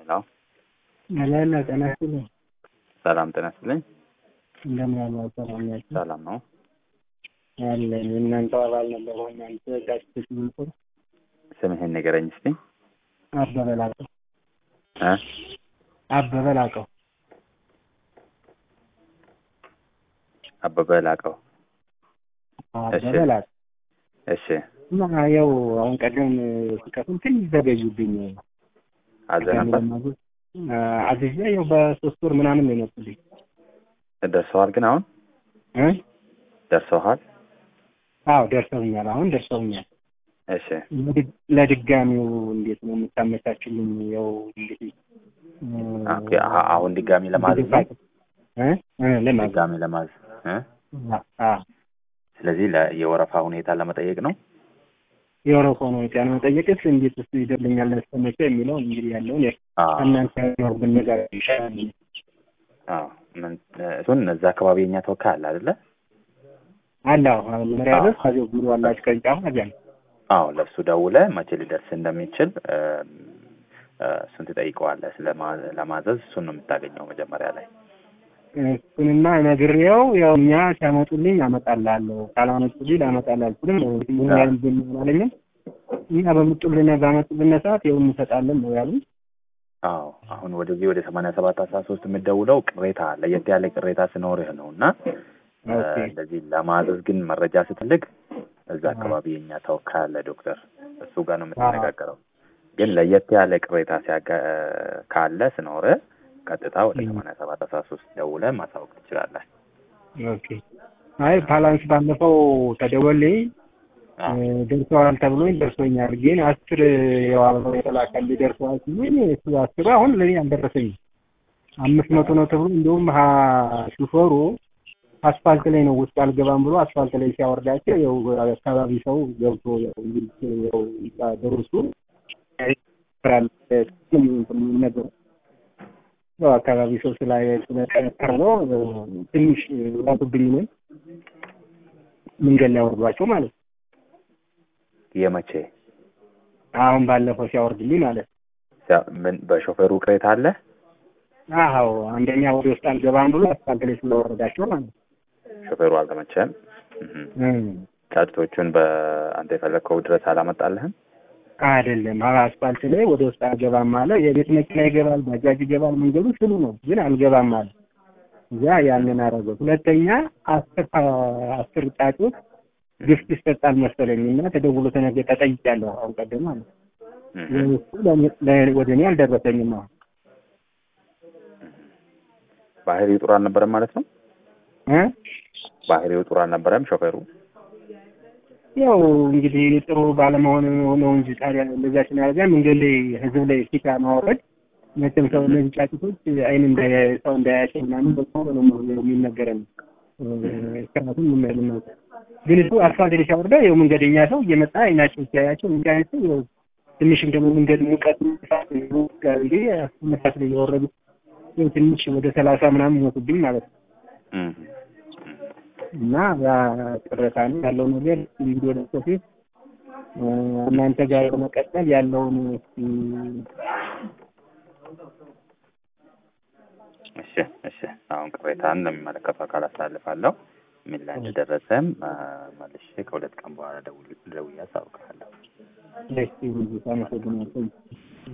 ሄሎ አላላ ጤና ይስጥልኝ። ሰላም ጤና ይስጥልኝ። እንደምን አላ ሰላም ናችሁ? ሰላም ነው። አለን እናንተ አባል ነበር እናንተ ጋዜጦች ምንቁር ስምህን ንገረኝ እስቲ። አበበ ላቀው እ አበበ ላቀው አበበ ላቀው። አበበ ላቀው እሺ እና ያው አሁን ቀደም ሲከፍል ትንሽ ዘገዩብኝ። አዘ ነበር አዝዤ ያው በሶስት ወር ምናምን ነው የመጡልኝ ደርሰዋል። ግን አሁን እ ደርሰዋል። አዎ ደርሰውኛል። አሁን ደርሰውኛል። እሺ ለድግ- ለድጋሚው እንዴት ነው የምታመቻችልኝ? ያው እንግዲህ ኦኬ። አ- አሁን ድጋሚ ለማዘዝ ነው። እ እ ለማዘዝ ድጋሚ ለማዘዝ እ አ ስለዚህ ለ- የወረፋ ሁኔታ ለመጠየቅ ነው። የወረፋ ነው ጤና መጠየቅስ እንዴት ስ ይደርልኛል ለስተመቸ የሚለው እንግዲህ ያለውን አዎ እናንተ ያው ብነጋገር ይሻላል። አዎ። ምን እሱን እዛ አካባቢ የኛ ተወካይ አለ አይደለ? አለ አዎ መሪያ ድረስ ከዚያው ቢሮ አላችሁ ቅርንጫፍ አዚያ ነው። አዎ ለእሱ ደውለ መቼ ሊደርስ እንደሚችል እ፣ እ፣ እሱን ትጠይቀዋለህ። ስለማ- ለማዘዝ እሱን ነው የምታገኘው መጀመሪያ ላይ። እሱንማ ነግሬው ያው እኛ ሲያመጡልኝ አመጣልሃለሁ ካላመጡልኝ ላመጣልህ አልችልም ነው እንግዲህ ምን ያህል ብናለኝም እኛ በምጡልን ባመጡልን ሰዓት ይኸው እንሰጣለን ነው ያሉኝ። አዎ አሁን ወደዚህ ወደ ሰማንያ ሰባት አስራ ሶስት የምትደውለው ቅሬታ ለየት ያለ ቅሬታ ስኖርህ ነው እና እ፣ ኦኬ እንደዚህ ለማዘዝ ግን መረጃ ስትልክ እዛ አካባቢ የኛ ተወካይ አለ ዶክተር፣ እሱ ጋር ነው የምትነጋገረው። ግን ለየት ያለ ቅሬታ ሲያጋ ካለ ስኖርህ ቀጥታ ወደ ም። ሰማንያ ሰባት አስራ ሶስት ደውለህ ማሳወቅ ትችላለህ። ኦኬ አይ ባላንስ ባለፈው ተደወልኝ አዎ ደርሰዋል ተብሎኝ ደርሶኛል። ግን አስር ያው አበባው የተላከልኝ ደርሰዋል ሲሉኝ እሱ አስሩ አሁን ለእኔ አልደረሰኝም። አምስት መቶ ነው ተብሎ እንዲሁም ሀ- ሹፌሩ አስፋልት ላይ ነው ውስጥ አልገባም ብሎ አስፋልት ላይ ሲያወርዳቸው ያው አካባቢ ሰው ገብቶ ያው እንግዲህ ያው ደርሱ ነገር ያው አካባቢ ሰው ስላ ስለጠረጠር ነው ትንሽ ላቱብኝ ነው መንገድ ላይ አወርዷቸው ማለት ነው። የመቼ አሁን ባለፈው ሲያወርድልኝ ማለት ነው። ያ- ምን በሾፌሩ ቅሬታ አለ? አዎ አንደኛ ወደ ውስጥ አልገባም ብሎ አስፋልት ላይ ስለወረዳቸው ማለት ነው። ሾፌሩ አልተመቸም። እህ። እም። ጫጭቶቹን በአንተ የፈለግከው ድረስ አላመጣልህም? አይደለም አስፋልት ላይ ወደ ውስጥ አልገባም አለ። የቤት መኪና ይገባል፣ ባጃጅ ይገባል፣ መንገዱ ስሉ ነው፣ ግን አልገባም አለ። እዛ ያንን አደረገው። ሁለተኛ አስር አስር ጫጩት ግፍት ይሰጣል መሰለኝ እና ተደውሎ ተነገ ተጠይቄያለሁ። አሁን ቀደም ማለት ነው። እህ። እሱ ለእኔ- ለ- ወደ እኔ አልደረሰኝም። አሁን ባህሪው ጥሩ አልነበረም ማለት ነው። እ ባህሪው ጥሩ አልነበረም ሾፌሩ። ያው እንግዲህ ጥሩ ባለመሆን ነው እንጂ ታዲያ እንደዛ ሲናረጋ መንገድ ላይ ህዝብ ላይ ሲካ ማውረድ መቼም ሰው እነዚህ ጫጩቶች አይን እንዳያይ ሰው እንዳያያቸው ምናምን በጣም ነው የሚነገረን። ምክንያቱም ምን ነው ግን እሱ አስፋልት ላይ ሲያወርዳ ያው መንገደኛ ሰው እየመጣ አይናቸው ሲያያቸው እንዲያያቸው ያው ትንሽም ደግሞ መንገድ ሙቀት ጋር እንግዲህ መሳት ላይ እየወረዱ ያው ትንሽ ወደ ሰላሳ ምናምን ሞቱብኝ ማለት ነው። እህ። እና ያ ቅሬታ ነው ያለው ነገር እንግዲህ ወደ ሶፊት እናንተ ጋር በመቀጠል ያለውን እስኪ እሺ እሺ። አሁን ቅሬታን ለሚመለከቱ አካል አሳልፋለሁ። ምን ላይ እንደደረሰም አ፣ መልሼ ከሁለት ቀን በኋላ ደውል ደውዬ አሳውቅሃለሁ። እስኪ አመሰግናለሁ።